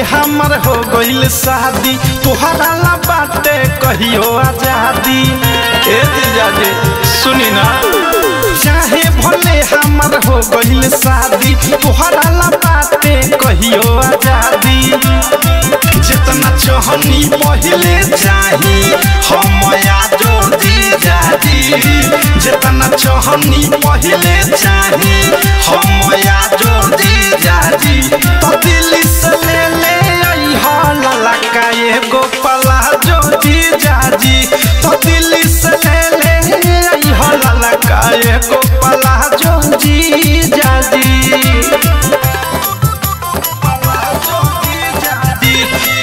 हमर हो गइल शादी तोहरा ला बाटे कहियो आजादी ए जीजा जी सुनी ना चाहे भले हमर हो गइल शादी तोहरा ला बाटे कहियो आजादी जितना चाहनी पहले चाही हम आजो जीजा जी जितना चाहनी पहले चाही हम आजो जीजा जी तो दिल से ले ले आई हाला लगा एगो पला जो जीजा जी तो दिल से ले ले आई हाला लगा एगो पला जो जीजा जी पला जो जीजा जी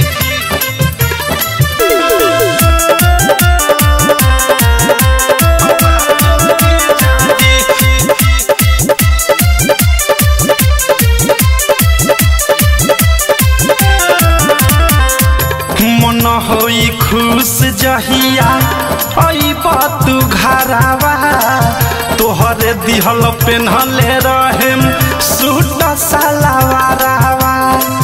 मन होई खुश जहिया अइब तू घरावा तोहरे दिहल पेन्हले रहेम सूट सलवारावा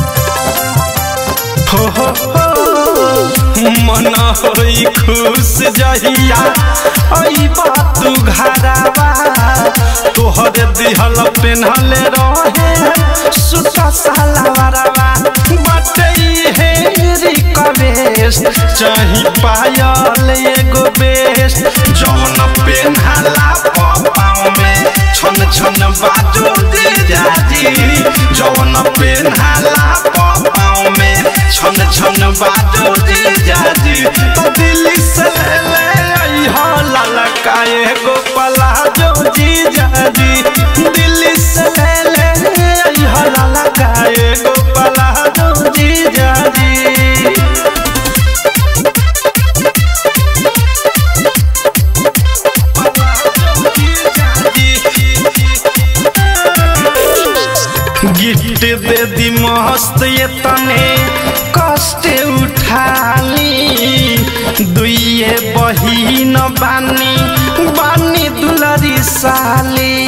हो हो हो मन होई खुश जहिया अइब तू घरावा तोहरे दिहल पेन्हले रहे सूट सलवारावा बाटे हे रिक्वेस्ट चाही पायल एगो बेस्ट जौन पेन्हाला पाँव में छन छन बाजो दे जाजी जौन पेन्हाला पाँव में छन छन बाजो दे जाजी तो दिल्ली से ले ले आई हो ललका एगो पलाजो जी जाजी दिल्ली से ले ले आई हो ललका एगो पलाजो जी जाजी गिफ्ट दे दी मस्त ये तने कष्ट उठाली दुइये बहिन बानी बानी दुलरी साली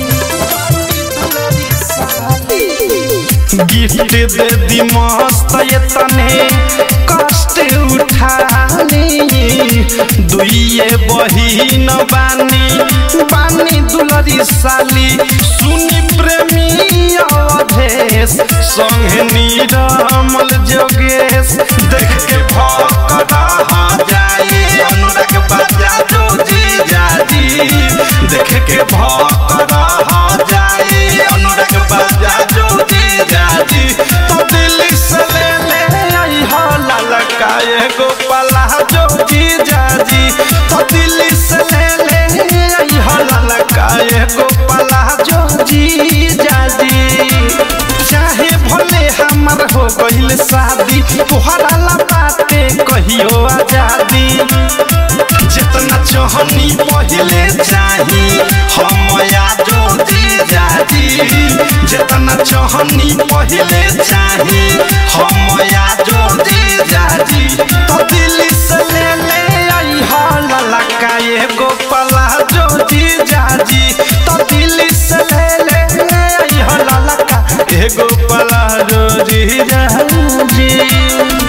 गिफ्ट दे दी मस्त ये तने कष्ट उठाली दुइये बहिन बानी बानी दुलरी साली सुनी प्रेमी अवधेश संगे नीरमल जोगेश देख के भक्त रह जाए अनुराग बाजा जो जी जाजी देख के भक्त रह जाए अनुराग बाजा जो जी जाजी तो दिल से ले ले आई हो ललका एगो पला जो जी जाजी तो दिल से ले ले आई हो ललका एगो पला जो जी जाजी चाहे भले हमर हो गइल शादी तोहरा ला बाटे कहियो आजादी जितना चाहनी पहले चाही हम आजो जी जाजी जितना चाहनी पहले चाही हम आजो जी जाजी तो दिल से ले ले आई हो ललका एगो पला जो जी जाजी तो दिल से ले ले आई हो ललका एगो पला जो जी जाजी